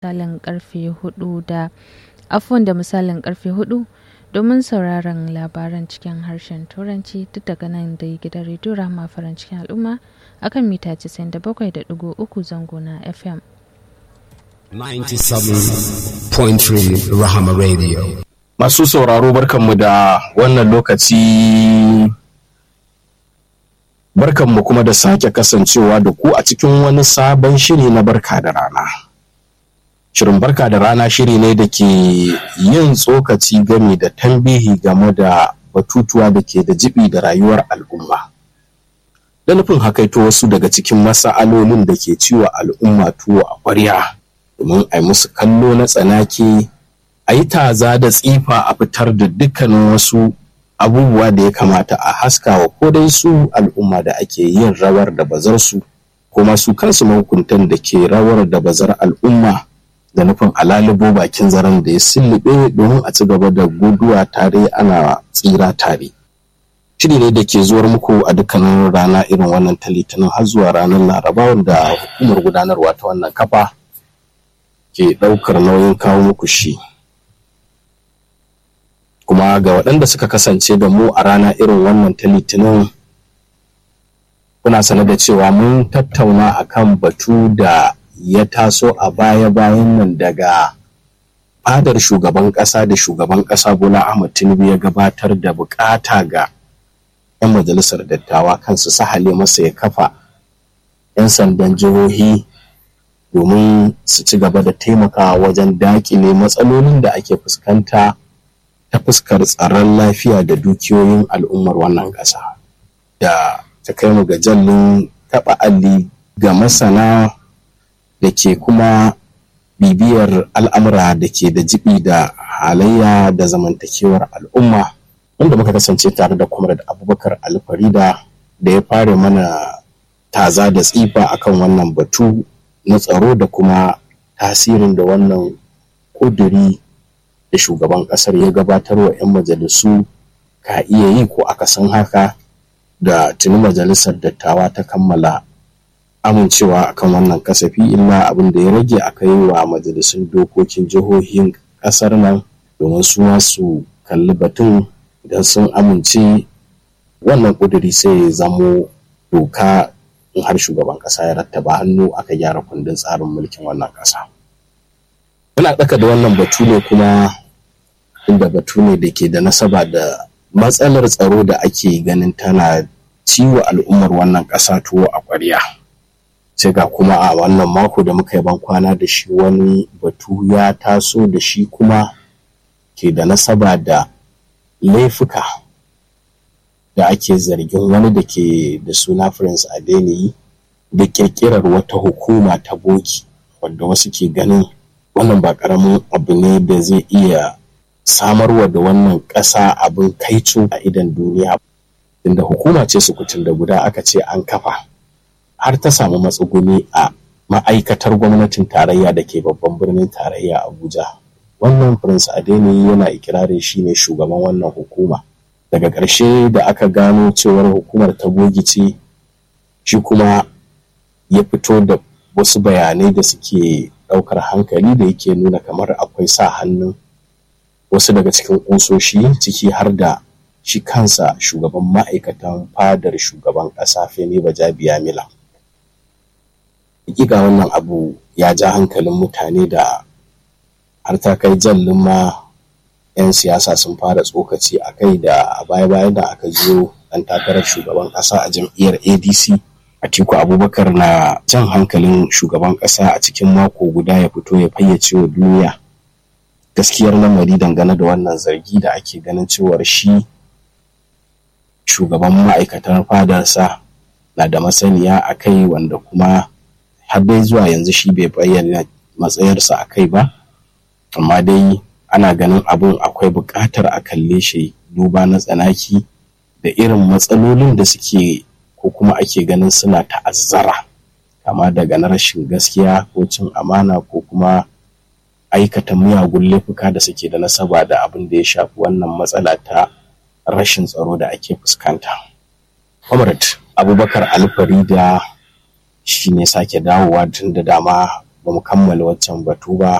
misalin karfe hudu da afon da misalin karfe hudu domin sauraron labaran cikin harshen turanci duk daga nan da gidan rediyo rama farin cikin al'umma akan mita 97.3 zango na fm 97.3 Rahama Radio. Masu sauraro barkanmu da wannan lokaci barkanmu kuma da sake kasancewa da ku a cikin wani sabon shiri na barka da rana. Shirin barka da rana shiri ne da ke yin tsokaci game da tambihi game da batutuwa da ke da jibi da rayuwar al'umma. Da nufin hakaito wasu daga cikin masa'alolin da ke ciwa al'umma tuwo a ƙwarya. domin a yi musu kallo na tsanaki a yi taza da tsifa a fitar da dukkanin wasu abubuwa da ya kamata a haskawa ko dai su al'umma da ake yin rawar da bazar su kuma su kansu mahukuntan da ke rawar da bazar al'umma da nufin alalibo bakin zaren da ya sullube domin a ci gaba da guduwa tare ana tsira tare shiri ne da ke zuwar muku a dukkanin rana irin wannan ta litinin har zuwa ranar laraba wanda hukumar gudanarwa ta wannan kafa ke ɗaukar nauyin kawo muku shi kuma ga waɗanda suka kasance da mu a rana irin wannan ta litinin kuna sanar da cewa mun tattauna akan batu da ya taso a baya-bayan nan daga fadar shugaban ƙasa da shugaban ƙasa bola ahmad tinubu ya gabatar da bukata ga 'yan majalisar dattawa kansu sahale masa ya kafa 'yan sandan jihohi domin su ci gaba da taimakawa wajen dakile matsalolin da ake fuskanta ta fuskar tsaron lafiya da dukiyoyin al'ummar wannan ƙasa da ta kai mu ga jallin taɓa alli ga masana da ke kuma bibiyar al'amura da ke da jibi da halayya da zamantakewar al'umma wanda muka kasance tare da comrade abubakar alfarida da ya fara mana taza da tsifa akan wannan batu na tsaro da kuma tasirin da wannan ƙuduri da shugaban ƙasar ya gabatar wa 'yan majalisu ka iya yi ko akasin haka da tuni majalisar dattawa ta kammala amincewa akan wannan kasafi illa abin da ya rage aka yi wa majalisun dokokin jihohin ƙasar nan domin su su kalli batun idan sun amince wannan ƙuduri sai ya zamo doka in har shugaban ƙasa ya rattaba hannu aka gyara kundin tsarin mulkin wannan ƙasa. Muna ɗaka da wannan batu ne kuma inda batu ne da ke da nasaba da matsalar tsaro da ake ganin tana ciwo al'ummar wannan ƙasa tuwo a ƙwarya. Sai ga kuma a wannan mako da muka yi ban kwana da shi wani batu ya taso da shi kuma ke da nasaba da laifuka da ake zargin wani da ke da suna Prince Adeniyi da kirkirar wata hukuma ta boki wadda wasu ke ganin wannan ba karamin abu ne da zai iya samarwa da wannan ƙasa abin kaico a idan duniya inda hukuma ce sukutun da guda aka ce an kafa har ta samu matsuguni a ma'aikatar gwamnatin tarayya da ke babban birnin tarayya abuja wannan prince adeniyi yana ikirarin shine shugaban wannan hukuma daga ƙarshe da aka gano cewar hukumar ta ce shi kuma ya fito da wasu bayanai da suke ɗaukar hankali da yake nuna kamar akwai sa hannun wasu daga cikin ƙusoshi ciki har da shi kansa shugaban ma'aikatan fadar shugaban ƙasa femi bajabiya mila hakika wannan abu ya ja hankalin mutane da har ta kai jallin ma 'yan siyasa sun fara tsokaci a kai da a baya-bayan da aka zo ɗan takarar shugaban ƙasa a jam'iyyar adc atiku abubakar na jan hankalin shugaban ƙasa a cikin mako guda ya fito ya fayyace wa duniya gaskiyar lamari dangane da wannan zargi da ake ganin cewar shi shugaban ma'aikatan fadarsa na da masaniya a kai wanda kuma har dai zuwa yanzu shi bai bayyana matsayarsa a kai ba amma dai ana ganin abun akwai buƙatar a kalle shi duba na tsanaki da irin matsalolin da suke ko kuma ake ganin suna ta'azzara kama daga na rashin gaskiya ko cin amana ko kuma aikata miyagun laifuka da suke da nasaba da abin da ya shafi wannan matsala ta rashin tsaro da ake fuskanta. Comrade Abubakar Alfarida shi ne sake dawowa tun da dama ba mu kammala waccan batu ba